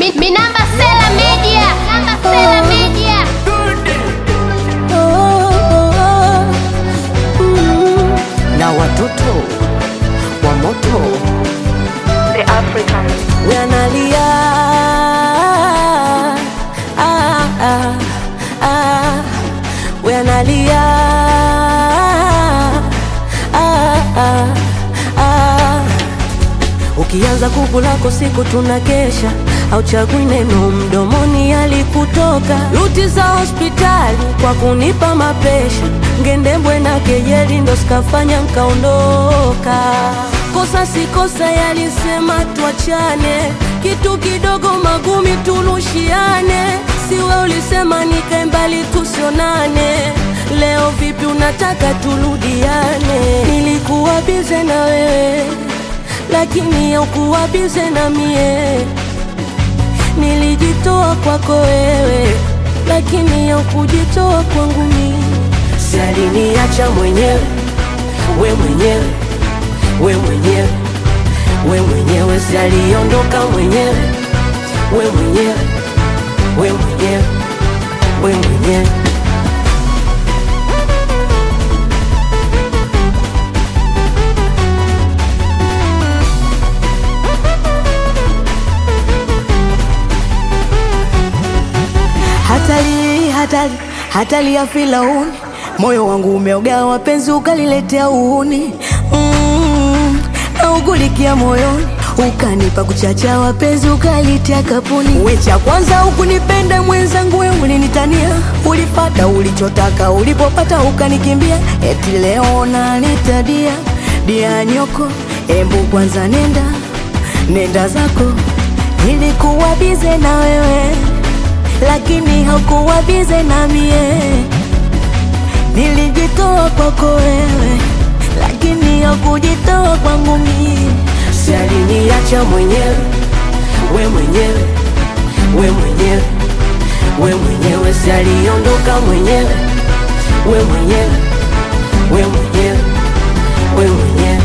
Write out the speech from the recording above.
Mi, mi namba Sela Media. Namba Sela Media. na watoto wa moto The African. wanalia ah, ah, ah, wanalia ah, ah, ah. Ukianza kuku lako siku tunakesha, hauchagui neno mdomoni alikutoka. Ruti za hospitali kwa kunipa mapesha, ngendembwe na kejeli ndo sikafanya nkaondoka. Kosa si kosa, yalisema tuachane, kitu kidogo magumi turushiane. Siwe ulisema nikae mbali tusionane, leo vipi unataka turudiane? Nilikuwa bize na wewe lakini haukuwa bize na mie. Nilijitoa kwako wewe, lakini haukujitoa kwangu mimi. Si aliniacha mwenyewe, we mwenyewe, we mwenyewe, we mwenyewe, si aliondoka mwenyewe, we mwenyewe, we mwenyewe, we mwenyewe. Hatari, hatari, hatari ya Firauni, moyo wangu umeogawa, penzi ukaliletea uhuni mm, na ugulikia moyoni, ukanipa kuchachawa, penzi ukalitia kapuni. We cha kwanza ukunipenda mwenzangu, we ulinitania, ulipata ulichotaka, ulipopata ukanikimbia, eti leo nanitadia dia nyoko, embu kwanza nenda nenda zako, nilikuwa bize na wewe lakini haukuwa bize na mie. Nilijitoa kwako wewe, lakini haukujitoa kwangu mie. Si aliniacha mwenyewe, we mwenyewe, we mwenyewe, we mwenyewe, si aliondoka mwenyewe, we mwenyewe, we mwenyewe, we mwenyewe.